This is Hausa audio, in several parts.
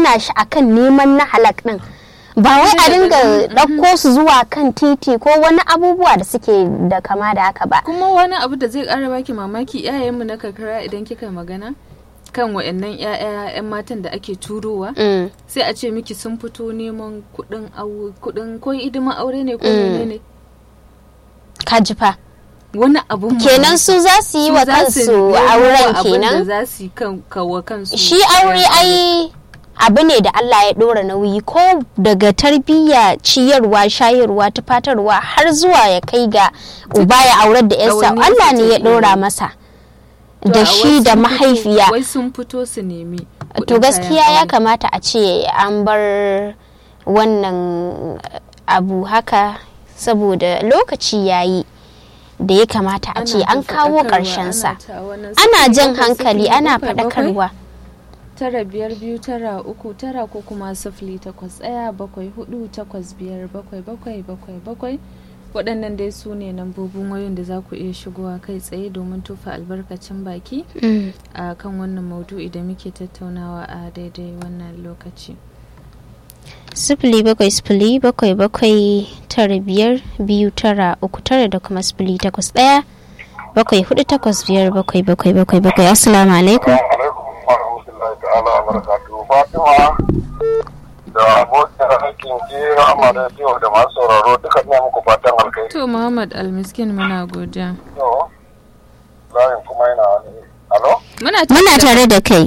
gina shi akan neman na halak din ba wai a dinga ɗauko su zuwa kan titi ko wani abubuwa da suke da kama da haka ba kuma wani abu da zai ƙara baki mamaki iyayenmu na karkara idan kika magana kan wa'annan 'ya'yan matan da ake turowa Mm. sai a ce miki sun fito neman kuɗin au- kuɗin ko hidiman aure ne ko menene ka ji fa wani abun kenan su za su yi su wa za su kansu nemo auren abin da kenan za su yi kan kawo kansu shi aure ai abu ne da Allah ya ɗora nauyi ko daga tarbiyya ciyarwa shayarwa tufatarwa har zuwa ya kai ga uba ya aurar da yarsa Ɗawainiyar Allah su ne ya take ɗora yi. masa To, da a shi wai da sun fito- mahaifiya wai sun fito su nemi kuɗin to gaskiya kayan ya aure. kamata a ce an bar wannan abu haka saboda lokaci yayi da ya kamata a ce Ana an ta kawo faɗakarwa, ƙarshen sa ana ta wannan ana sifili jan bakwai, hankali sifili ana bakwai, bakwai, faɗakarwa tara biyar biyu tara uku tara ko kuma sifili takwas ɗaya bakwai hudu takwas biyar bakwai bakwai bakwai bakwai waɗannan dai su ne lambobin wayoyin da za ku iya shigowa kai tsaye domin tofa albarkacin baki Mm. a kan wannan maudu'i da muke tattaunawa a daidai wannan lokaci sifili bakwai sifili bakwai bakwai tara biyar biyu tara uku tara da kuma sifili takwas ɗaya bakwai hudu takwas biyar bakwai bakwai bakwai bakwai assalamu alaikum alaikum wa rahmatullahi ta'ala wa barakatuhu fatima da abokin aikin ki rahama da biyu da masu sauraro duka ne muku fatan alkai to muhammad almiskin muna godiya to layin kuma yana wani alo muna muna tare da kai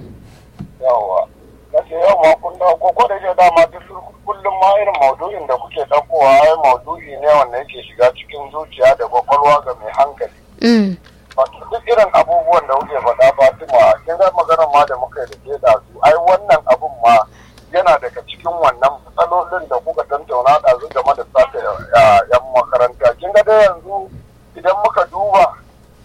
yawa nace yawa kun da ko ko da ke dama duk kullum ma irin maudu'in da kuke daukowa ai maudu'i ne wanda yake shiga cikin zuciya da kwakwalwa ga mai hankali Mm. wato duk irin abubuwan da kuke faɗa Fatima kin ga maganar ma da muka yi da ke da su ai wannan abun ma yana daga cikin wannan matsalolin da kuka tantauna da su game da sata yan makaranta kin ga dai yanzu idan muka duba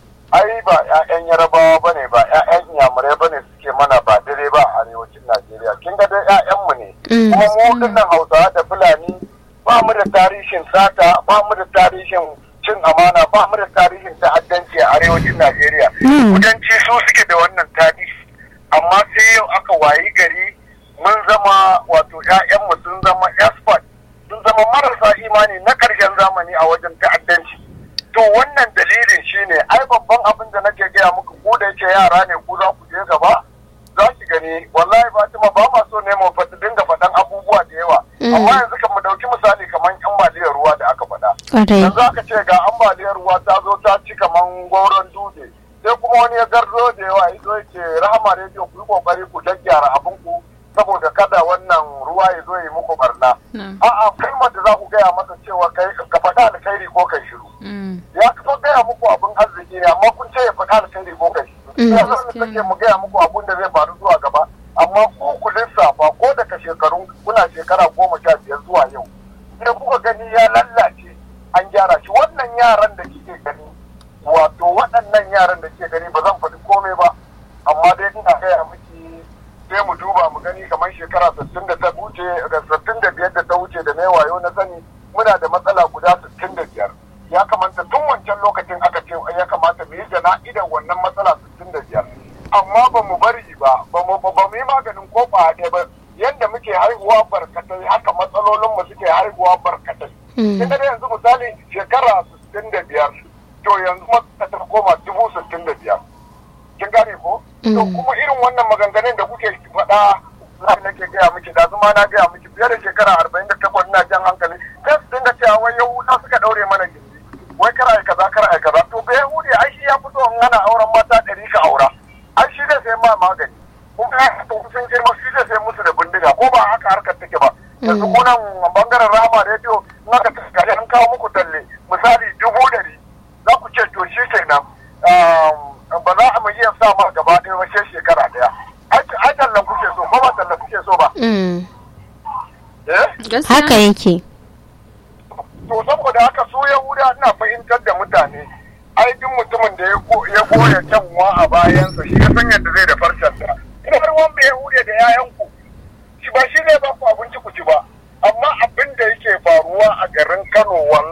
ai ba 'ya'yan yarabawa ba ne ba 'ya'yan inyamurai ba ne suke mana ba dare ba a arewacin najeriya kin ga dai 'ya'yanmu ne Mm. kuma mu dinnan hausawa da fulani ba mu da tarihin sata ba mu da tarihin cin amana ba mu da tarihin ta'addanci a arewacin najeriya Mm. kudanci su suke da wannan tarihi amma sai yau aka wayi gari mun zama wato 'ya'yanmu sun zama expert sun zama marasa imani na ƙarshen zamani a wajen ta'addanci to wannan dalilin shine ai babban abin da nake gaya muku ku da yake yara ne ku za ku je gaba za ki gani wallahi Fatima ba ma so ne mu fata dinga faɗan abubuwa da yawa Mm. amma yanzu kan mu dauki misali kamar ambaliyar ruwa da aka faɗa Ƙwarai. yanzu aka ce ga ambaliyar ruwa ta zo ta ci kaman goron dutse sai kuma wani ya garzo da yawa ya zo ya ce rahama rediyo ku yi kokari ku gyaggyara abin ku saboda kada wannan ruwa ya zo ya yi muku barna Na'am. a'a kalmar da za ku gaya masa cewa kai ka faɗa alkhairi ko kai shiru Mm. ya kafa gaya muku abin arziki ne amma kun ce ya faɗa alkhairi ko kai Mm. ya zan sake mu gaya muku abin da zai faru zuwa gaba amma ku ku lissafa ko daga shekarun kuna shekara goma sha biyar zuwa yau idan kuka gani ya lallace an gyara shi wannan yaran da kike gani wato waɗannan yaran da kike gani ba zan faɗi komai ba amma dai ina gaya miki sai mu duba mu gani kamar shekara sittin da ta wuce sittin da biyar da ta wuce da na wayo na sani muna da matsala guda sittin da biyar ya kamata tun wancan lokacin aka ce ya kamata mu yi jana'idan wannan matsala sittin da biyar amma ba mu bari ba ba mu ba mu yi maganin ko ba ɗaya ba yadda muke haihuwa barkatai haka matsalolin mu suke haihuwa barkatai Mm. kin ga dai yanzu misali shekara sittin da biyar to yanzu matsala ta koma dubu sittin da biyar kin gane ko to Mm. kuma irin wannan maganganun da kuke faɗa za nake gaya miki da zuma na gaya miki fiye da shekara arba'in da takwas ina jan hankali sai su dinga cewa wai yahuda suka ɗaure mana gindi wai kar ai kaza kar ai kaza to bai yahudi ai shi ya fito in ana auren mata ɗari ka aura ai shi zai sai ma magani kuma ya to sun girma shi zai sai musu da bindiga ko ba haka harkar take ba yanzu ko nan bangaren rama rediyo in aka tafi an kawo muku talle misali dubu ɗari za ku ce to shi kenan um, ba za a mu iya sa ma gaba ɗaya ba sai shekara ɗaya ai tallan kuke so ko ba tallan kuke so ba Mm. eh Gaskiya. haka yake to saboda haka su yahuda ina fahimtar da mutane ai duk mutumin da ya go- ya goya kyanwa a bayansa shi ya san yadda zai da farcensa ina har wanda yahuda da yayanku shi ba shi ne ba ku abinci ku ci ba amma abin da yake faruwa a garin kano